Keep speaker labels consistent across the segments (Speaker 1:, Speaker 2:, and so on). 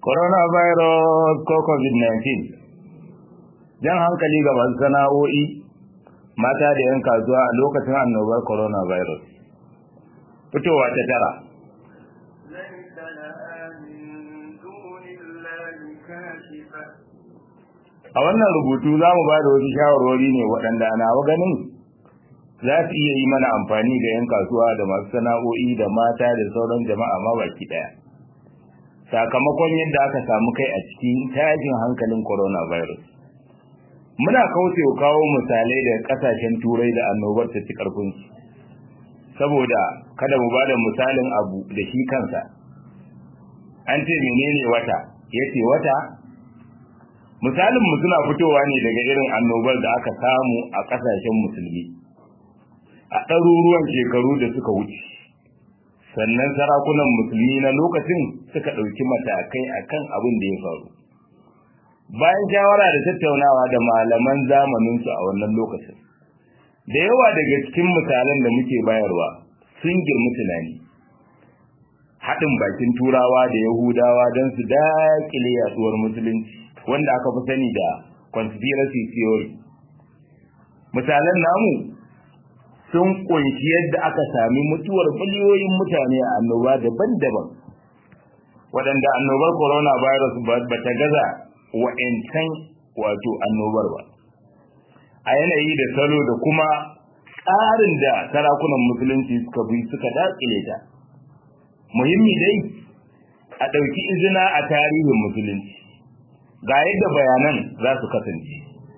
Speaker 1: coronavirus ko covid-19 jan hankali ga masu sana'o'i mata da 'yan kasuwa a lokacin annobar coronavirus fitowa ta tara a wannan rubutu za mu ba da wasu shawarwari ne waɗanda ana ganin za su iya yi mana amfani ga 'yan kasuwa da masu sana'o'i da mata da sauran jama'a ma baki ɗaya sakamakon yadda aka samu kai a cikin tashin hankalin coronavirus muna kaucewa kawo misalai da kasashen turai da annobar ta ci karfinsu saboda kada mu bada misalin abu da shi kansa an ce menene wata yace wata misalin mu suna fitowa ne daga irin annobar da aka samu a kasashen musulmi a ɗaruruwan shekaru da suka wuce sannan sarakunan musulmi na lokacin suka ɗauki matakai akan abin da ya faru bayan shawara da tattaunawa da malaman zamaninsu a wannan lokacin da yawa daga cikin misalan da muke bayarwa sun girmi tunani haɗin bakin turawa da yahudawa don su daƙile yaduwar musulunci wanda aka fi sani da conspiracy theory misalan namu sun kunshi yadda aka sami mutuwar miliyoyin mutane a annoba daban-daban waɗanda annobar coronavirus ba ta gaza wa'incan wato annobar ba a yanayi da salo da kuma tsarin da sarakunan musulunci suka bi suka dakile ta muhimmi dai a ɗauki izina a tarihin musulunci ga yadda bayanan za su kasance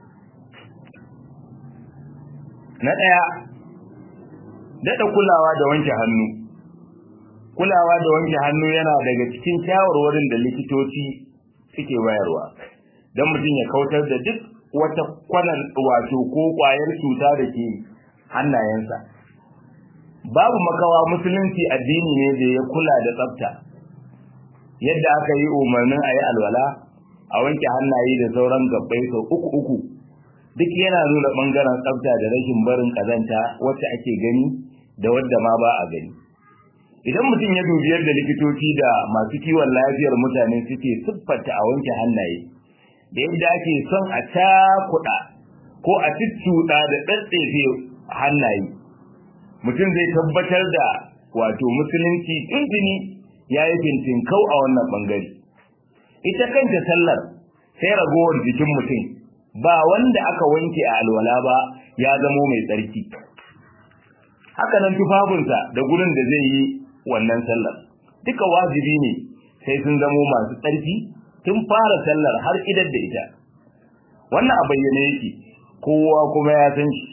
Speaker 1: na ɗaya daɗa kulawa da wanke hannu kulawa da wanke hannu yana daga cikin shawarwarin da likitoci suke bayarwa don mutum ya kautar da duk wata kwanan wato ko kwayar cuta da ke hannayensa babu makawa musulunci addini ne da ya kula da tsafta yadda aka yi umarnin a yi alwala a wanke hannaye da sauran gabbai sau uku uku duk yana nuna ɓangaren tsafta da rashin barin ƙazanta wacce ake gani da wadda ma ba a gani idan mutum ya dubi yadda likitoci da masu kiwon lafiyar mutane suke siffata a wanke hannaye da yadda ake son a cakuɗa ko a ciccuɗa da ɗaɗɗefe hannaye mutum zai tabbatar da wato musulunci tuntuni ya yi fintinkau a wannan ɓangare ita kanta sallar sai ragowar jikin mutum ba wanda aka wanke a alwala ba ya zamo mai tsarki haka nan tufafinsa da gurin da zai yi wannan sallar duka wajibi ne sai sun zamo masu tsarki tun fara sallar har idar da ita wannan a bayyane yake kowa kuma ya san shi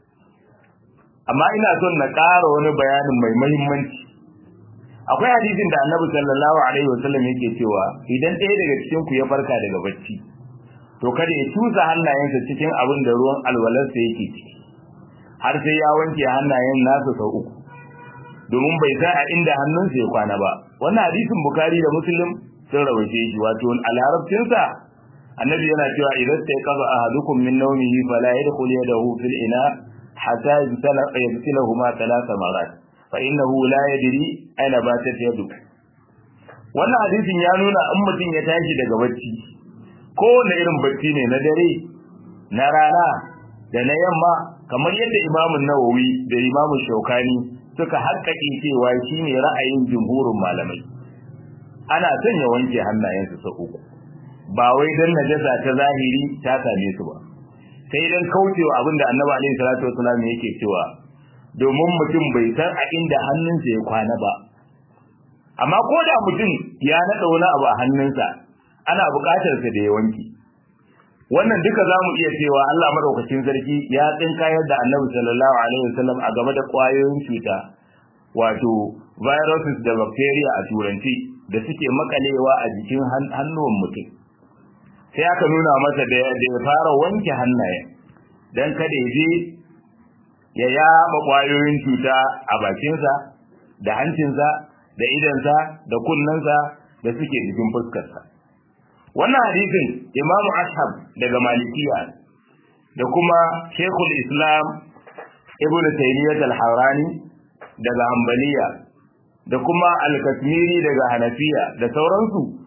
Speaker 1: amma ina son na ƙara wani bayanin mai muhimmanci akwai hadisin da annabi sallallahu alaihi wasallam yake cewa idan ɗaya daga cikin ku ya farka daga bacci to kada ya tusa hannayensa cikin abin da ruwan alwalarsa yake ciki har sai ya wanke hannayen nasa sau uku domin bai san a inda hannunsa ya kwana ba wannan hadisin bukari da muslim sun rawaice shi wato a larabcinsa annabi yana cewa idan sai kaza ahadukum min nawmihi fala yadkhul yadahu fil ina hatta yabtilahu ma thalatha marat fa innahu la yadri aina batat yadu wannan hadisin ya nuna in mutum ya tashi daga bacci kowane irin bacci ne na dare na rana da na yamma kamar yadda imamun nawawi da imamun shaukani suka haƙƙaƙe cewa shine ra'ayin jumhurin malamai ana son ya wanke hannayensu sau uku ba wai dan najasa ta zahiri ta same su ba sai dan kaucewa abinda annabi alaihi salatu wasallam yake cewa domin mutum bai san a inda hannunsa ya kwana ba amma ko da mutum ya naɗa wani abu a hannunsa ana buƙatar sa da ya wanke wannan duka za mu iya cewa Allah madaukakin sarki ya tsinkayar da annabi sallallahu alaihi wasallam a game da ƙwayoyin cuta wato viruses da bacteria a turanci da suke makalewa a jikin hannuwan mutum sai aka nuna masa da ya fara wanke hannaye don kada ya je ya yaba ƙwayoyin cuta a bakinsa da hancinsa da idansa da kunnensa da suke jikin fuskarsa wannan hadisin Imam Ashab daga Malikiya da kuma Sheikhul Islam Ibn Taymiyyah al-Harani daga Hanbaliya da kuma Al-Kasmiri daga Hanafiya da sauransu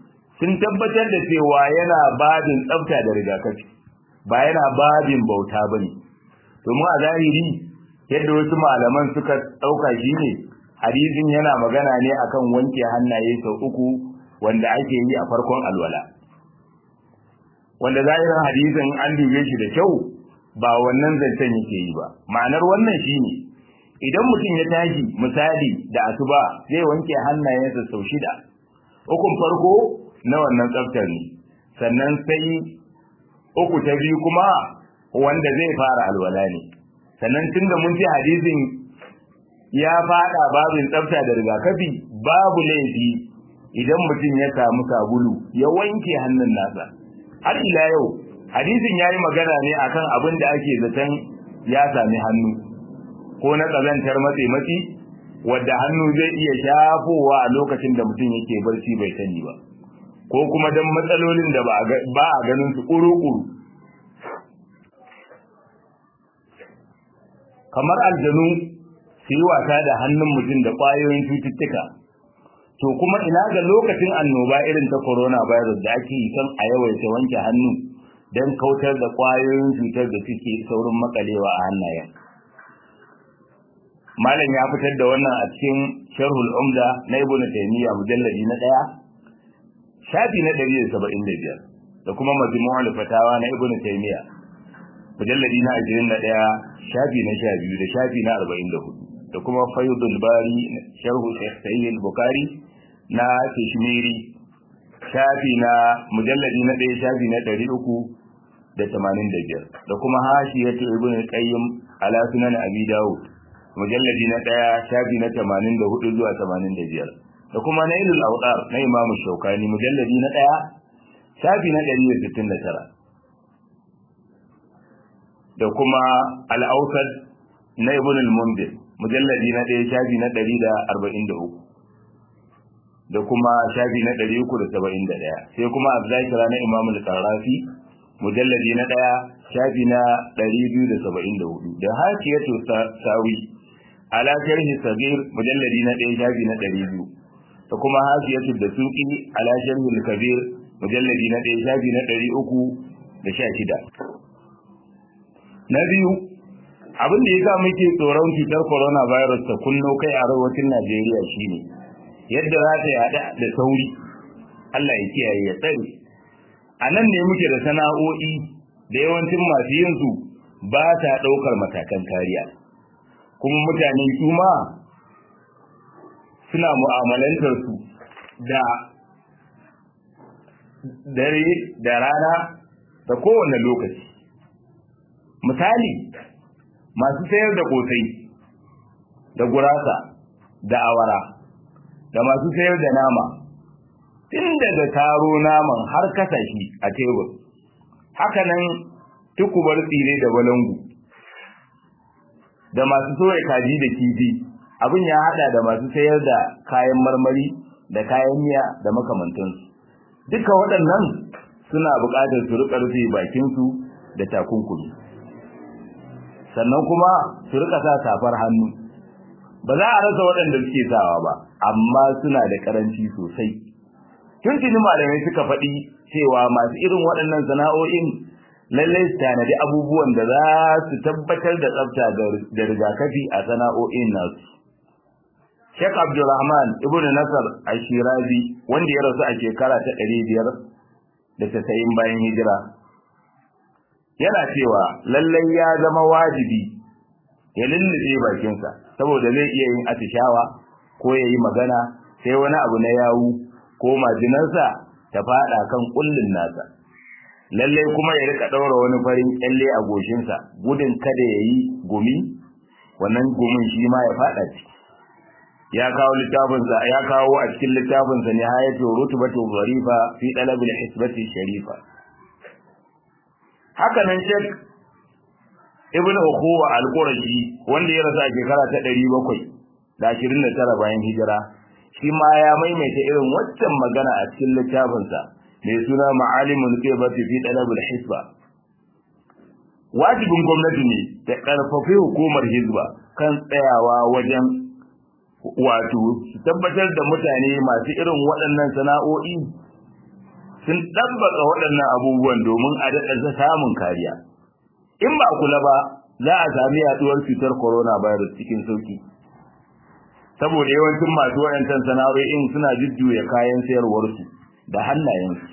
Speaker 1: sun tabbatar da cewa yana babin tsafta da rigakafi ba yana babin bauta bane domin a zahiri yadda wasu malaman suka dauka shi ne hadisin yana magana ne akan wanke hannaye sau uku wanda ake yi a farkon alwala wanda zahirin hadisin an dube shi da kyau ba wannan zancen yake yi ba ma'anar wannan shine idan mutum ya tashi misali da asuba zai wanke hannayensa sau shida ukun farko na wannan tsaftar ne sannan sai uku ta biyu kuma wanda zai fara alwala ne sannan tunda mun ce hadisin ya fada babin tsafta da rigakafi babu laifi idan mutum ya samu sabulu ya wanke hannun nasa har ila yau hadisin yayi magana ne akan abin da ake zaton ya sami hannu ko na kazantar matse matsi wadda hannu zai iya shafowa a lokacin da mutum yake barci bai sani ba ko kuma dan matsalolin da ba a ganin su kuru-kuru kamar aljanu su yi wasa da hannun mutum da ƙwayoyin cututtuka to kuma ina ga lokacin annoba irin ta corona virus da ake yi kan a yawaita wanke hannu don kautar da ƙwayoyin cutar da suke saurin makalewa a hannayen malam ya fitar da wannan a cikin sharhul umda na ibnu taymiya mujalladi na ɗaya shafi na 175 da kuma majmu'ul fatawa na ibnu taymiya mujalladi na 21 shafi na 12 da shafi na 44 da kuma faydul bari sharhu sahih al-bukhari na kashmiri shafi na mujalladi na 1 shafi na 385 da kuma hashiyatu ibnu qayyim ala sunan abi daud mujalladi na 1 shafi na 84 zuwa 85 da kuma nailul awdar na imam shaukani mujalladi na 1 shafi na 169 da kuma al-awsad na ibn al-mundir mujalladi na 1 shafi na 143 da kuma shafi na 371 sai kuma az-zakira na imam al-qarafi mujalladi na 1 shafi na 274 da hakiyatu sawi ala sharhi sagir mujalladi na 1 shafi na 200 da kuma hasiyatu da suki ala sharhi al-kabir mujalladi na 1 shafi na 316 na biyu abin da yasa muke tsoron cutar coronavirus ta kunno kai a arewacin Najeriya shine yadda za ta yada da sauri Allah ya kiyaye ya tsare a nan ne muke da sana'o'i da yawancin masu yin su ba ta daukar matakan kariya kuma mutane su ma suna mu'amalantar su da dare da rana da kowane lokaci misali masu sayar da kosai da gurasa da awara da masu sayar da nama tun daga taro naman har kasashi a tebur hakanan tukubar tsire da balangu da masu soya kaji da kifi abin ya hada da masu sayar da kayan marmari da kayan miya da makamantansu duka waɗannan suna buƙatar su riƙa rufe bakinsu da takunkumi sannan kuma su riƙa sa safar hannu ba za a rasa waɗanda suke sawa ba amma suna da ƙaranci sosai tun tuni malamai suka faɗi cewa masu irin waɗannan sana'o'in lallai su tanadi abubuwan da za su tabbatar da tsafta da rigakafi a sana'o'in nasu Sheikh Abdulrahman Ibn Nasar Ashirazi wanda ya rasu a shekara ta ɗari biyar da tasa'in bayan hijira yana cewa lallai ya zama wajibi ya lullube bakinsa saboda zai iya yin atishawa ko ya yi magana sai wani abu na yawu ko majinarsa ta faɗa kan kullun nasa lallai kuma ya rika ɗaura wani farin kyalle a goshinsa gudun kada ya yi gumi wannan gumin shi ma ya faɗa ciki ya kawo littafinsa ya kawo a cikin littafinsa ne hayatu rutbatu zarifa fi talabil hisbati sharifa haka nan shek ibn ukhuwa al-qurashi wanda ya rasa shekara ta 729 bayan hijira shi ma ya maimaita irin waccan magana a cikin littafinsa mai suna ma'alimul qibati fi talabil hisba wajibin gwamnati ne ta karfafi hukumar hizba kan tsayawa wajen wato su tabbatar da mutane masu irin waɗannan sana'o'i sun ɗabbaka waɗannan abubuwan domin a daɗa samun kariya in ba kula ba za a sami yaduwar cutar coronavirus cikin sauki saboda yawancin masu waɗancan sana'o'in suna jujjuya kayan sayarwarsu da hannayensu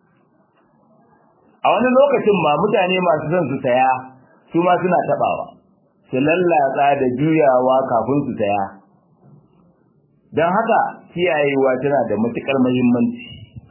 Speaker 1: a wani lokacin ma mutane masu son su saya su ma suna taɓawa su lallatsa da juyawa kafin su saya don haka kiyayewa tana da matuƙar muhimmanci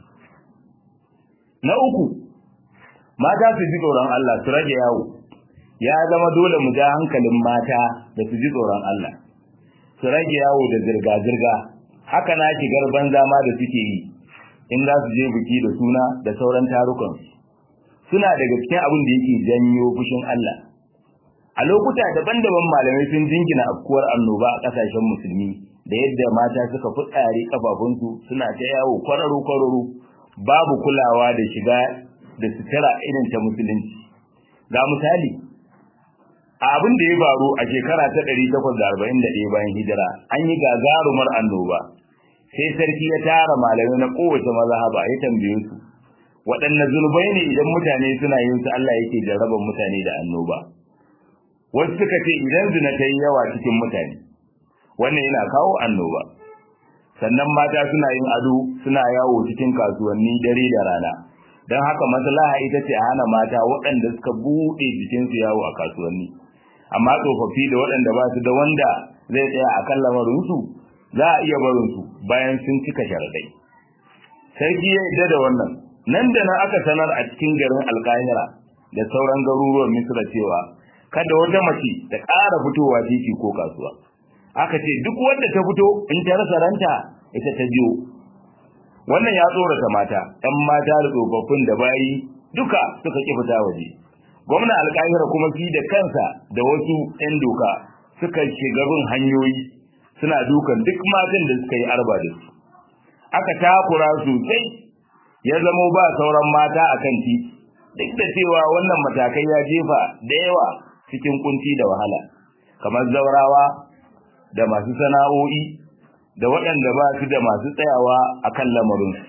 Speaker 1: na uku mata su ji tsoron Allah su rage yawo ya zama dole mu ja hankalin mata da su ji tsoron Allah su rage yawo da zirga-zirga haka na shigar banza ma da suke yi in za su je biki da suna da sauran tarukan suna daga cikin abin da yake janyo fushin Allah a lokuta daban-daban malamai sun jingina afkuwar annoba a kasashen musulmi da yadda mata suka fitsare kafafunsu suna ta yawo kwararo-kwararo babu kulawa da shiga da sutura irin ta musulunci ga misali a abin da ya faru a shekara ta 841 bayan hijira an yi gagarumar annoba sai sarki ya tara malamai na kowace mazhaba ya tambaye su waɗanne zunubai ne idan mutane suna yin su Allah yake jarraban mutane da annoba wasu suka ce idan zina ta yi yawa cikin mutane wannan yana kawo annoba sannan mata suna yin ado suna yawo cikin kasuwanni dare da rana don haka maslaha ita ce a hana mata waɗanda suka buɗe jikinsu yawo a kasuwanni amma tsofaffi da waɗanda ba su da wanda zai tsaya a kan lamarinsu za a iya barinsu bayan sun cika sharaɗai sarki ya yarda da wannan nan da nan aka sanar a cikin garin alkahira da sauran garuruwan misra cewa kada wata mace ta ƙara fitowa titi ko kasuwa aka ce duk wanda ta fito in ta rasa ranta ita ta biyo wannan ya tsorata mata ɗan mata da tsofaffin da bayi duka suka ƙi fita waje gwamna alƙahira kuma fi da kansa da wasu 'yan doka suka shiga bin hanyoyi suna dukan duk matan da suka yi arba da su aka takura sosai ya zamo ba sauran mata a kan titi duk da cewa wannan matakai ya jefa da yawa cikin kunci da wahala kamar zaurawa da masu sana'o'i da waɗanda ba su da masu tsayawa a kan lamarinsu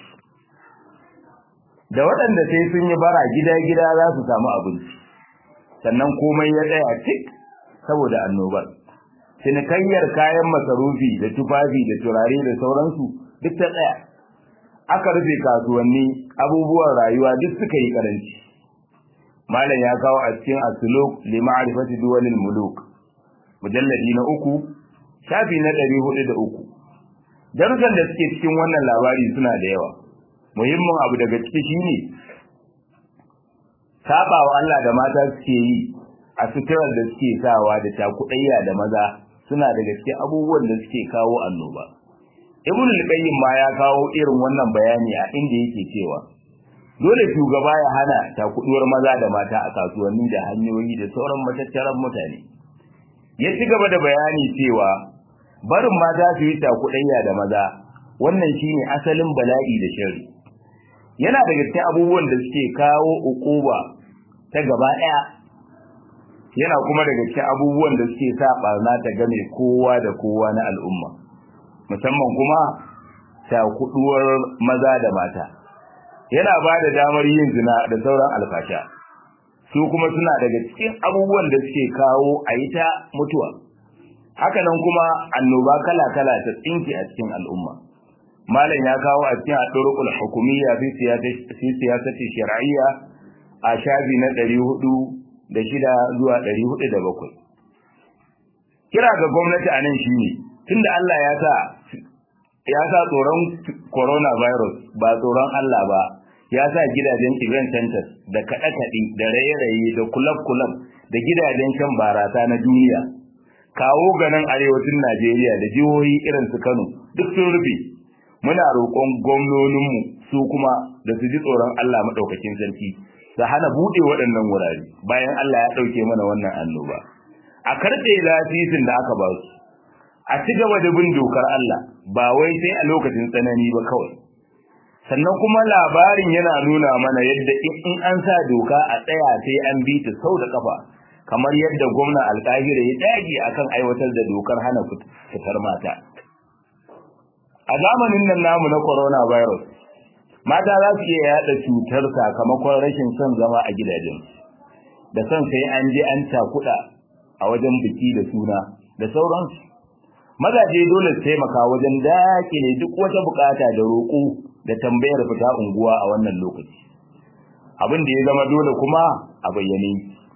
Speaker 1: da waɗanda sai sun yi bara gida-gida za su samu abinci sannan komai ya tsaya cik saboda annobar cinikayyar kayan masarufi da tufafi da turare da sauransu duk ta tsaya aka rufe kasuwanni abubuwan rayuwa duk suka yi karanci malam ya kawo a cikin asuluk li ma'rifati duwalil muluk mujalladi na uku shafi na ɗari hudu da uku darussan da suke cikin wannan labari suna da yawa muhimmin abu daga ciki shine saba wa Allah da mata suke yi a suturar da suke sawa da takudayya da maza suna daga cikin abubuwan da suke kawo annoba ibn al-qayyim ma ya kawo irin wannan bayani a inda yake cewa dole shugaba ya hana takuduwar maza da mata a kasuwanni da hanyoyi da sauran matattaran mutane ya ci gaba da bayani cewa barin mata su yi takudayya da maza wannan shine asalin bala'i da sharri yana daga cikin abubuwan da suke kawo ukuba ta gaba daya yana kuma daga cikin abubuwan da suke sa barna ta game kowa da kowa na al'umma musamman kuma takuduwar maza da mata yana ba da damar yin zina da sauran alfasha su kuma suna daga cikin abubuwan da suke kawo a yi ta mutuwa hakanan kuma annoba kala-kala ta tsinki a cikin al'umma malam ya kawo a cikin adurukul hukumiyya fi siyasati shar'iyya a shafi na 406 zuwa 407 kira ga gwamnati a nan shine tunda Allah ya sa ya sa tsoron coronavirus ba tsoron Allah ba ya sa gidajen event centers da kaɗe-kaɗe da raye-raye da kulab-kulab da gidajen shan barasa na duniya kawo ganin arewacin Najeriya da jihohi irin su Kano duk sun rufe muna roƙon gwamnoninmu su kuma da su ji tsoron Allah maɗaukakin sarki su hana buɗe waɗannan wurare bayan Allah ya ɗauke mana wannan annoba a karɓe lasisin da aka ba su a ci gaba da bin dokar Allah ba wai sai a lokacin tsanani ba kawai sannan kuma labarin yana nuna mana yadda in an sa doka a tsaya sai an bi ta sau da kafa kamar yadda gwamna alƙahira ya dage akan aiwatar da dokar hana fitar mata a zamanin nan namu na coronavirus mata za su iya yada cutar sakamakon rashin son zama a gidajen da son sai an je an cakuɗa a wajen biki da suna da sauransu mazaje dole su taimaka wajen dakile duk wata bukata da roƙo da tambayar fita unguwa a wannan lokaci abin da ya zama dole kuma a bayyane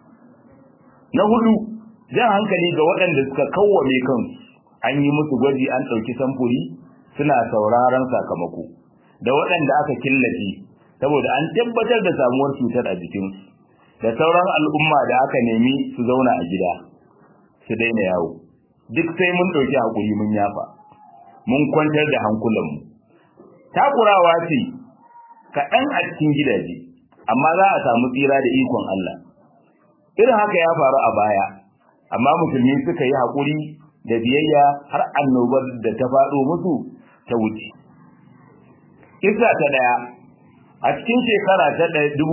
Speaker 1: na hudu jan hankali ga waɗanda suka kawwame kansu an yi musu gwaji an ɗauki samfuri suna sauraron sakamako da waɗanda aka killace saboda an tabbatar da samuwar cutar a jikinsu da sauran al'umma da aka nemi su zauna a gida su daina yawo duk sai mun ɗauki hakuri mun yafa mun kwantar da hankulanmu takurawa ce kaɗan a cikin gidaje amma za a samu tsira da ikon Allah irin haka ya faru a baya amma musulmi suka yi haƙuri da biyayya har annobar da ta faɗo musu ta wuce kisa ta ɗaya a cikin shekara ta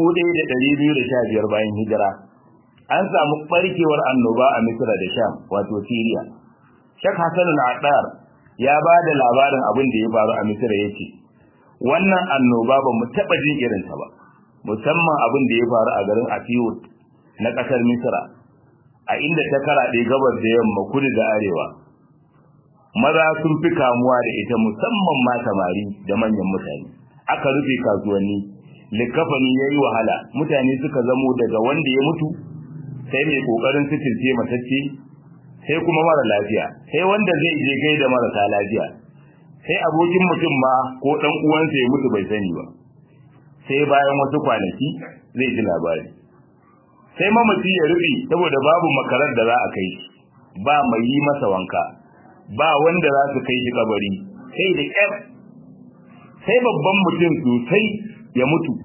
Speaker 1: 1215 bayan hijira an samu ɓarkewar annoba a misra da sham wato syria shek hassan al-adar ya ba da labarin abin da ya faru a misra ya ce wannan annoba ba mu taɓa jin irinta ba musamman abin da ya faru a garin Asiyut na ƙasar Misra a inda ta karaɗe gabas da yamma kudu da arewa maza sun fi kamuwa da ita musamman ma samari da manyan mutane aka rufe kasuwanni likafani yayi wahala mutane suka zamo daga wanda ya mutu sai mai kokarin sitirce matacce sai kuma mara lafiya sai wanda zai je gaida marasa lafiya sai abokin mutum ma ko dan uwansa ya mutu bai sani ba sai bayan wasu kwanaki zai ji labari sai mamaci ya rufe saboda babu makarar da za a kai shi ba mai yi masa wanka ba wanda za su kai shi kabari sai da ƙyar sai babban mutum sosai ya mutu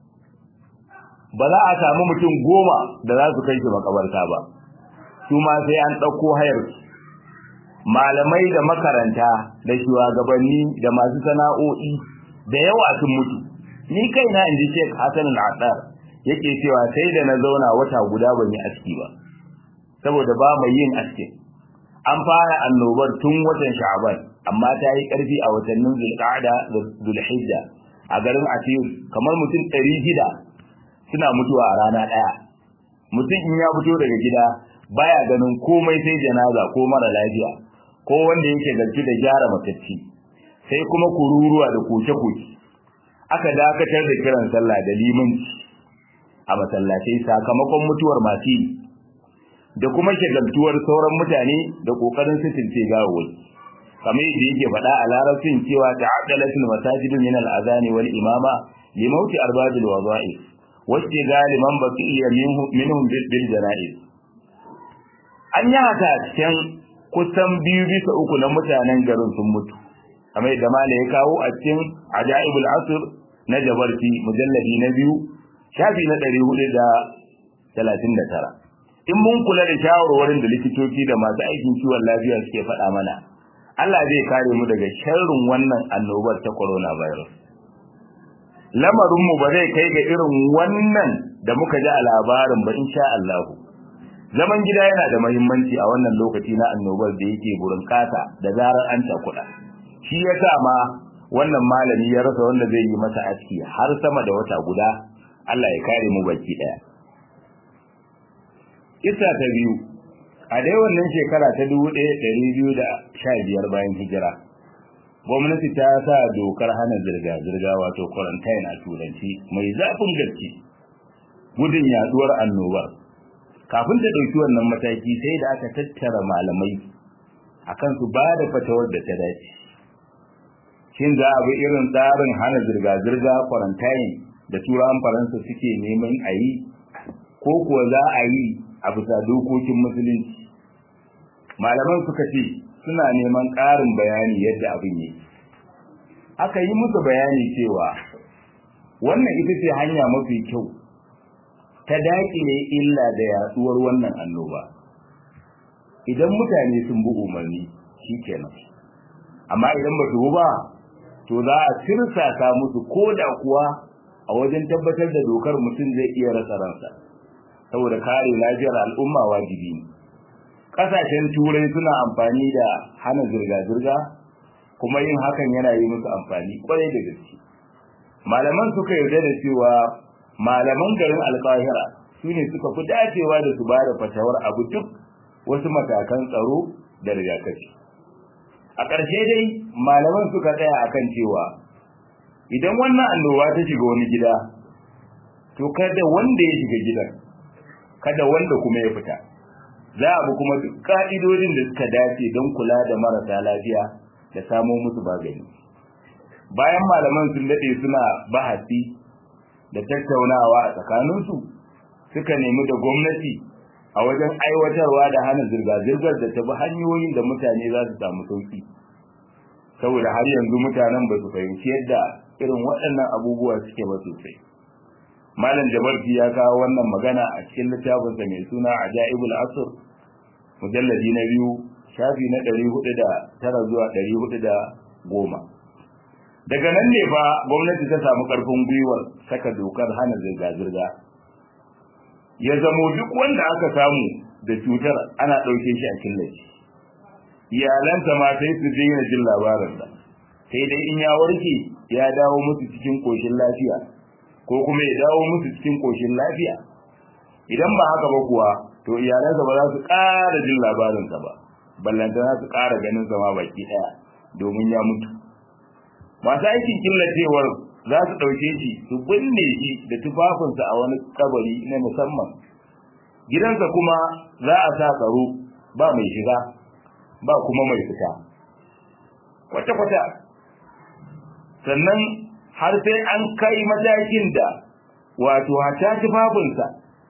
Speaker 1: ba za a samu mutum goma da za su kai shi makabarta ba su ma sai an ɗauko hayar malamai da makaranta da shugabanni da masu sana'o'i da yawa sun mutu ni kaina in ji Sheikh Hassan al-Attar yake cewa sai da na zauna wata guda ban yi aski ba saboda ba mai yin aski an fara annobar tun watan Sha'ban amma ta yi karfi a watannin Zulqa'da da Zulhijja a garin Asir kamar mutum 600 suna mutuwa a rana daya mutum in ya fito daga gida baya ganin komai sai janaza ko mara lafiya ko wanda yake garki da gyara matacci sai kuma kururuwa da koke-koke aka dakatar da kiran sallah da limanci a masallatai sakamakon mutuwar masu yi da kuma shagaltuwar sauran mutane da kokarin sitince gawawai kamar yadda yake faɗa a larabcin cewa ta'addalatul masajidu min al-azani wal imama li mauti arbabil wadha'i wacce galiman baqiya minhum bil janaiz an yi haka cikin kusan biyu bisa uku na mutanen garin sun mutu kamar yadda mala ya kawo a cikin ajaibul asr na jabarti mujalladi na biyu shafi na ɗari hudu da talatin da tara in mun kula da shawarwarin da likitoci da masu aikin kiwon lafiya suke faɗa mana Allah zai kare mu daga sharrin wannan annobar ta coronavirus lamarinmu ba zai kai ga irin wannan da muka ji a labarin ba insha Allah zaman gida yana da muhimmanci a wannan lokaci na annobar da yake burin kasa da zarar an takuɗa shi yasa ma wannan malami ya rasa wanda zai yi masa aski har sama da wata guda Allah ya kare mu baki daya kissa ta biyu a dai wannan shekara ta 1215 bayan hijira gwamnati ta sa dokar hana zirga-zirga wato quarantine a turanci mai zafin gaske gudun yaduwar annobar kafin ta dauki wannan mataki sai da aka tattara malamai akan su ba da fatawar da ta dace shin za a bi irin tsarin hana zirga-zirga quarantine da turawan faransa suke neman a yi ko kuwa za a yi a bisa dokokin musulunci malaman suka ce suna neman ƙarin bayani yadda abin yi aka yi musu bayani cewa wannan ita ce hanya mafi kyau ta daƙile illa da yaduwar wannan annoba idan mutane sun bi umarni shikenan amma idan ba su ba to za a tirsasa musu ko da kuwa a wajen tabbatar da dokar mutum zai iya rasa ransa saboda kare lafiyar al'umma wajibi ne kasashen turai suna amfani da hana zirga-zirga kuma yin hakan yana yi musu amfani kwarai da gaske malaman suka yarda da cewa malaman garin alƙahira su ne suka fi dacewa da su ba da fatawar abu duk wasu matakan tsaro da rigakafi a ƙarshe dai malaman suka tsaya akan cewa idan wannan annoba ta shiga wani gida to kada wanda ya shiga gidan kada wanda kuma ya fita za a bi kuma duk ka'idodin da suka dace don kula da marasa lafiya da samo musu magani bayan malaman sun dade suna bahasi da tattaunawa a tsakaninsu suka nemi da gwamnati a wajen aiwatarwa da hana zirga-zirgar da ta bi hanyoyin da mutane za su samu sauki saboda har yanzu mutanen ba su fahimci yadda irin waɗannan abubuwa suke ba sosai malam jabarti ya kawo wannan magana a cikin littafinsa mai suna ajaibul asr mujalladi na biyu shafi na ɗari hudu da tara zuwa ɗari hudu da goma daga nan ne fa gwamnati ta samu ƙarfin gwiwar saka dokar hana zirga-zirga ya zamo duk wanda aka samu da cutar ana ɗauke shi a killace iyalansa ma sai su daina jin labarinsa sai dai in ya warke ya dawo musu cikin ƙoshin lafiya ko kuma ya dawo musu cikin ƙoshin lafiya idan ba haka ba kuwa to iyalansa ba za su ƙara jin labarinsa ba ballanta za su ƙara ganin sa ma baki ɗaya domin ya mutu masu aikin killacewar za su ɗauke shi su binne shi da tufafinsa a wani kabari na musamman gidansa kuma za a sa tsaro ba mai shiga ba kuma mai fita kwata-kwata sannan har sai an kai matakin da wato hata tufafinsa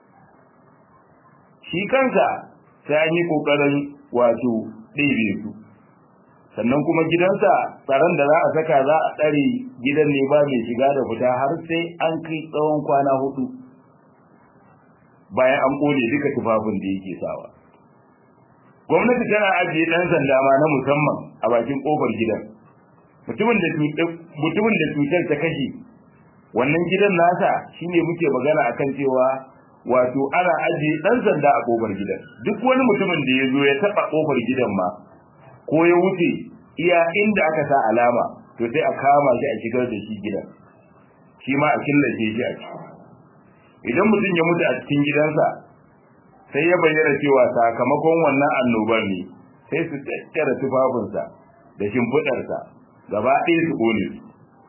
Speaker 1: shi kansa sai an yi ƙoƙarin wato ɗebe su sannan kuma gidansa tsaron da za a saka za a tsare gidan ne ba mai shiga da fita har sai an kai tsawon kwana hudu bayan an kone duka tufafin da yake sawa gwamnati tana ajiye ɗan sanda ma na musamman a bakin ƙofar gidan mutumin da mutumin da cutar ta kashe wannan gidan nasa shine muke magana akan cewa wato ana ajiye ɗan sanda a ƙofar gidan duk wani mutumin da ya zo ya taɓa ƙofar gidan ma ko ya wuce iya inda aka sa alama to sai a kama shi a shigar da shi gidan shi ma a killace shi a ciki idan mutum ya mutu a cikin gidansa sai ya bayyana cewa sakamakon wannan annobar ne sai su tattara tufafinsa da shimfiɗarsa gaba ɗaya su ƙone su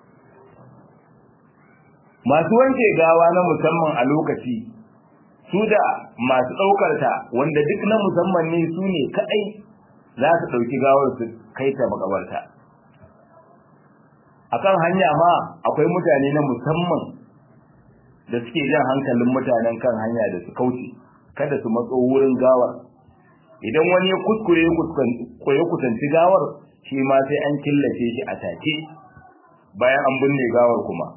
Speaker 1: masu wanke gawa na musamman a lokaci su da masu ɗaukar ta wanda duk na musamman ne su ne kaɗai za su ɗauki gawar su kai ta makabarta akan hanya ma akwai mutane na musamman da suke jan hankalin mutanen kan hanya da su kauce kada su matso wurin gawar idan wani ya kuskure ya kusanci gawar shi ma sai an killace shi a take bayan an binne gawar kuma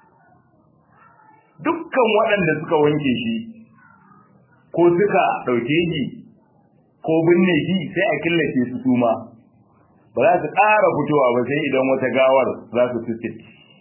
Speaker 1: dukkan waɗanda suka wanke shi ko suka ɗauke shi ko binne shi sai a killace su suma ba za su ƙara fitowa ba sai idan wata gawar za su fiske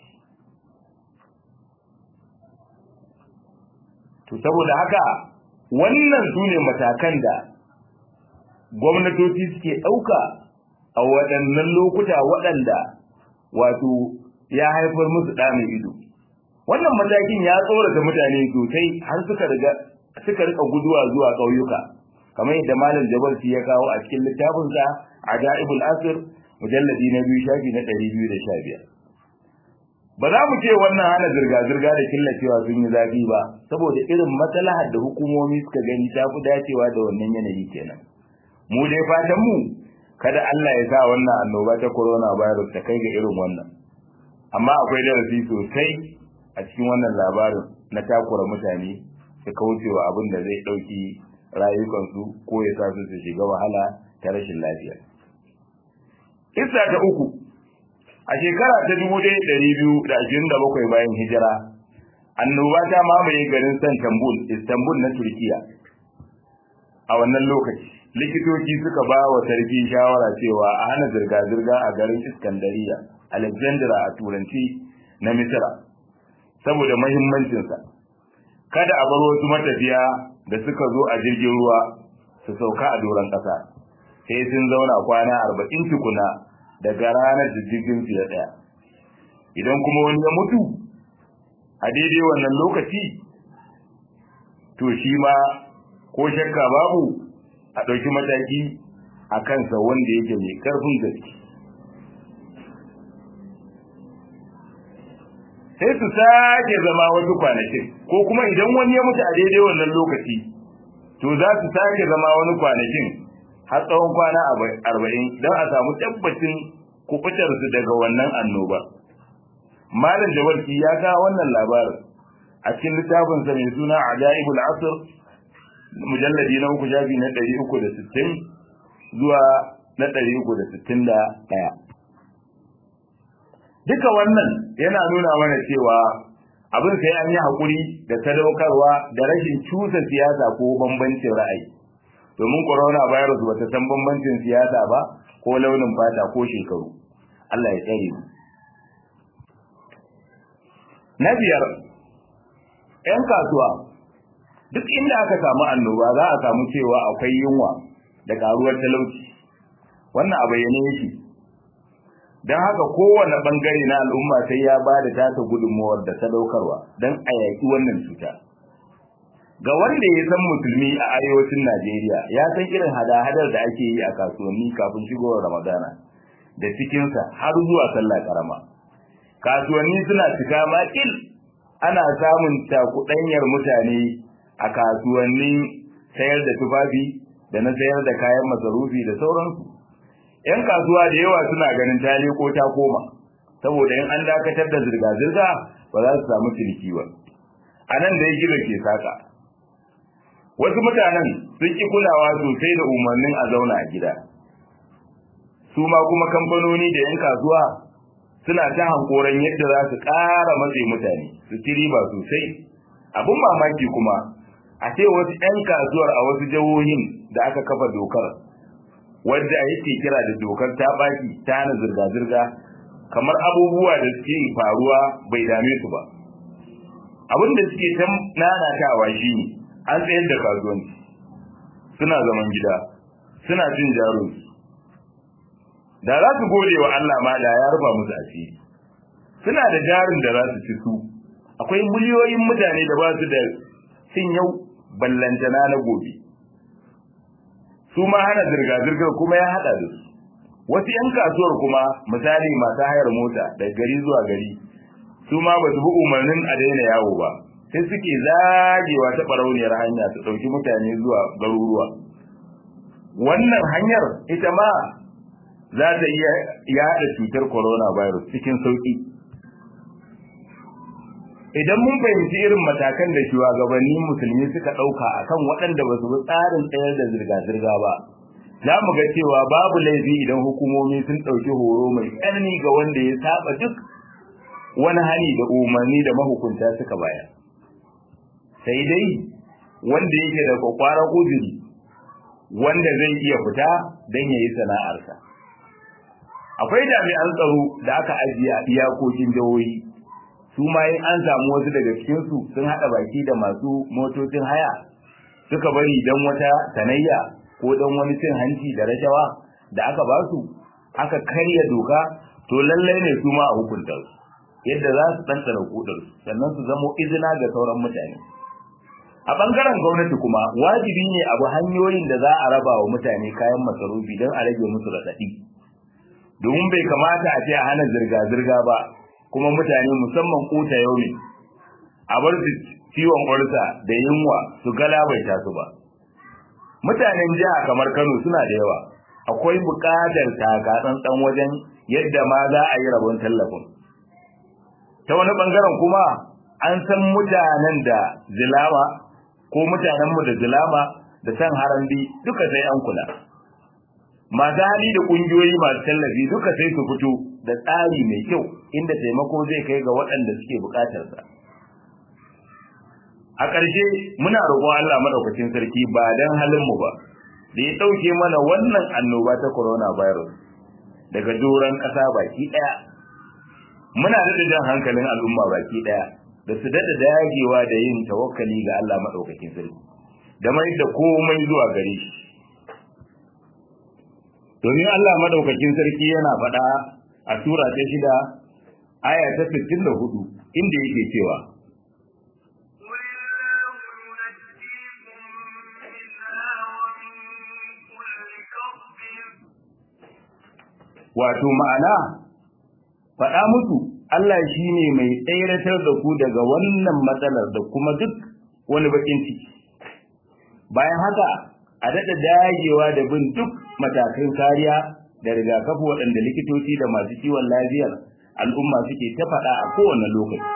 Speaker 1: to saboda haka wannan su ne matakan da gwamnatoci suke ɗauka a waɗannan lokuta waɗanda wato ya haifar musu ɗa mai ido wannan matakin ya tsorata mutane sosai har suka riga suka rika guduwa zuwa ƙauyuka kamar yadda malam jabarci ya kawo a cikin littafinsa ajaibul asr mujalladi na biyu shafi na ɗari biyu da sha biyar ba za mu ce wannan hana zirga-zirga da killacewa sun yi zafi ba saboda irin maslahar da hukumomi suka gani ta fi dacewa da wannan yanayi kenan mu dai fatan mu kada Allah ya sa wannan annoba ta corona virus ta kai ga irin wannan amma akwai darasi sosai a cikin wannan labarin na takura mutane su kaucewa abin da zai ɗauki rayukansu ko ya sa su su shiga wahala ta rashin lafiya. Isa ta uku a shekara ta dubu ɗaya ɗari biyu da ashirin da bakwai bayan hijira annoba ta mamaye garin Istanbul, Istanbul na Turkiya. A wannan lokaci likitoci suka ba wa sarki shawara cewa a hana zirga-zirga a garin Iskandariya, Alexandra a turanci na Misira, saboda mahimmancinsa. Kada a bar wasu matafiya da suka zo a jirgin ruwa su sauka a doron ƙasa, sai sun zauna kwana arba'in tukuna daga ranar da jirgin su ya tsaya. Idan kuma wani ya mutu, a daidai wannan lokaci to shi ma ko shakka babu a ɗauki mataki a kansa wanda yake mai ƙarfin gaske sai su sake zama wasu kwanakin ko kuma idan wani ya mutu a daidai wannan lokaci to za su sake zama wani kwanakin har tsawon kwana arba'in don a samu tabbacin kubutarsu daga wannan annoba malam jawarki ya kawo wannan labarin a cikin littafinsa mai suna ajaibul asr mujalladi na uku shafi na ɗari uku da sittin zuwa na ɗari uku da sittin da ɗaya duka wannan yana nuna mana cewa abin sai an yi haƙuri da sadaukarwa da rashin cusa siyasa ko bambancin ra'ayi domin corona virus ba ta san bambancin siyasa ba ko launin fata ko shekaru Allah ya tsare mu na biyar 'yan kasuwa duk inda aka samu annoba za a samu cewa akwai yunwa da karuwar talauci wannan a bayyane yake don haka kowane bangare na al'umma sai ya ba da tasa gudunmuwar da sadaukarwa don a yaƙi wannan cuta ga wanda ya san musulmi a arewacin najeriya ya san irin hada-hadar da ake yi a kasuwanni kafin shigowar ramadana da cikinsa har zuwa sallah karama kasuwanni suna cika makil ana samun cakuɗanyar mutane a kasuwannin sayar da tufafi da na sayar da kayan masarufi da sauransu ‘yan kasuwa da yawa suna ganin ta ko ta koma saboda in an dakatar da zirga-zirga ba za su samu ciniki ba a nan da ya gina ke saka wasu mutanen sun ƙi kulawa sosai da umarnin a zauna a gida su ma kuma kamfanoni da ‘yan kasuwa suna ta hankoran yadda za su ƙara matse mutane su ci riba sosai abin mamaki kuma a ce wasu 'yan kasuwar a wasu jihohin da aka kafa dokar wadda yake kira da dokar ta baki ta hana zirga-zirga kamar abubuwa da suke faruwa bai dame su ba abin da suke ta nanatawa shi ne an tsayar da kasuwanci suna zaman gida suna cin jaro da za su gode wa Allah ma da ya rufa musu asiri suna da jarin da za su ci su akwai miliyoyin mutane da ba su da cin yau ballantana na gobe su ma hana zirga-zirgar kuma ya hada da su wasu 'yan kasuwar kuma misali masu hayar mota daga gari zuwa gari su ma ba su bi umarnin a daina yawo ba sai suke zagewa ta barauniyar hanya su ɗauki mutane zuwa garuruwa wannan hanyar ita ma za ta iya yada cutar coronavirus cikin sauki idan mun fahimci irin matakan da shugabannin musulmi suka ɗauka akan waɗanda ba su bi tsarin tsayar da zirga-zirga ba za mu ga cewa babu laifi idan hukumomi sun ɗauki horo mai tsanani ga wanda ya saba duk wani hani da umarni da mahukunta suka bayar sai dai wanda yake da kwakwaran uzuri wanda zai iya fita don ya yi sana'arsa akwai jami'an tsaro da aka ajiye a iyakokin jihohi su ma in an samu wasu daga cikinsu sun haɗa baki da masu motocin haya suka bari don wata sanayya ko don wani cin hanci da rashawa da aka ba su aka karya doka to lallai ne su ma a hukunta su yadda za su ɗanɗana kudar sannan su zamo izina ga sauran mutane a ɓangaren gwamnati kuma wajibi ne abu hanyoyin da za a raba wa mutane kayan masarufi don a rage musu raɗaɗi domin bai kamata a ce a hana zirga-zirga ba kuma mutane musamman kota yau ne a bar su ciwon ƙwarsa da yunwa su galabaita su ba mutanen jiha kamar kano suna da yawa akwai buƙatar taka tsantsan wajen yadda ma za a yi rabon tallafin ta wani ɓangaren kuma an san mutanen da zilama ko mutanenmu da zilama da san harambi duka sai an kula masu hali da ƙungiyoyi masu tallafi duka sai su fito da tsari mai kyau inda taimako zai kai ga waɗanda suke buƙatarsa. A ƙarshe muna roƙon Allah madaukakin sarki ba don halinmu ba, da ya ɗauke mana wannan annoba ta coronavirus daga doron ƙasa baki ɗaya. Muna daɗa jan hankalin al'umma baki ɗaya da su daɗa dagewa da yin tawakkali ga Allah madaukakin sarki, da mai da komai zuwa gare shi. Domin Allah madaukakin sarki yana faɗa a sura ta shida aya ta 64 inda yake cewa wato ma'ana faɗa musu Allah shi ne mai tsayratar da ku daga wannan matsalar da kuma duk wani bakin ciki bayan haka a daɗa dagewa da bin duk matakan kariya da rigakafi waɗanda likitoci da masu kiwon lafiyar al'umma suke ta faɗa a kowane lokaci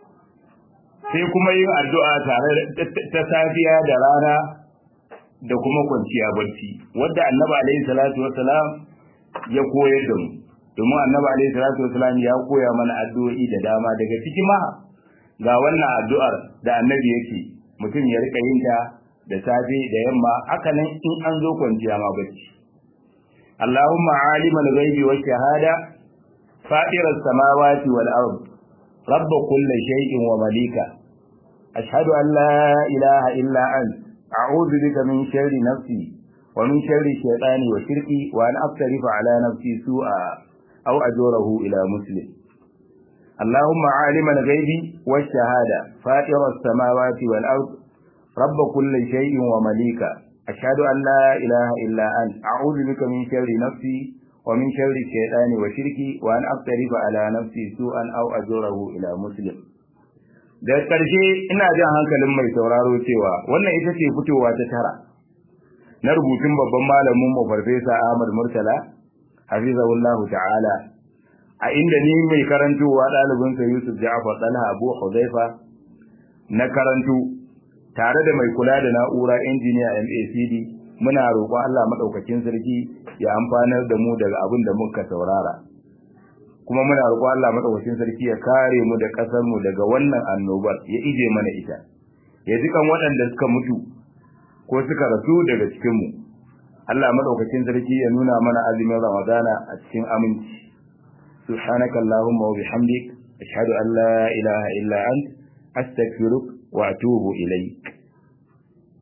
Speaker 1: sai kuma yin addu'a tare ta safiya da rana da kuma kwanciya barci wadda annabi alaihi salatu wassalam ya koyar da mu domin annabi alaihi salatu wassalam ya koya mana addu'o'i da dama daga ciki ma ga wannan addu'ar da annabi yake mutum ya rika yin ta da safe da yamma haka nan in an zo kwanciya ma barci Allahumma alimal ghaibi wa shahada fatir as-samawati wal ard rabb kulli shay'in wa malika ashhadu an la ilaha illa anta أعوذ بك من شر نفسي ومن شر الشيطان وشركي وأن أقترف على نفسي سوءا أو أجوره إلى مسلم اللهم عالم الغيب والشهادة فاطر السماوات والأرض رب كل شيء ومليكا أشهد أن لا إله إلا أنت أعوذ بك من شر نفسي ومن شر الشيطان وشركي وأن أقترف على نفسي سوءا أو أجوره إلى مسلم da ƙarshe ina jan hankalin mai sauraro cewa wannan ita ce fitowa ta tara na rubutun babban malamin mu farfesa Ahmad Murtala hafizahullahu ta'ala a inda ni mai karantowa ɗalibin sa Yusuf Ja'far Talha Abu Huzaifa na karanto tare da mai kula da na'ura injiniya MACD muna roƙon Allah madaukakin sarki ya amfanar da mu daga abin da muka saurara kuma muna roƙon Allah madaukakin sarki ya kare mu da ƙasar mu daga wannan annobar ya ije mana ita ya ji kan waɗanda suka mutu ko suka rasu daga cikin mu Allah madaukakin sarki ya nuna mana azumin Ramadana a cikin aminci subhanaka allahumma wa bihamdik ashhadu an la ilaha illa ant astaghfiruka wa atubu ilayk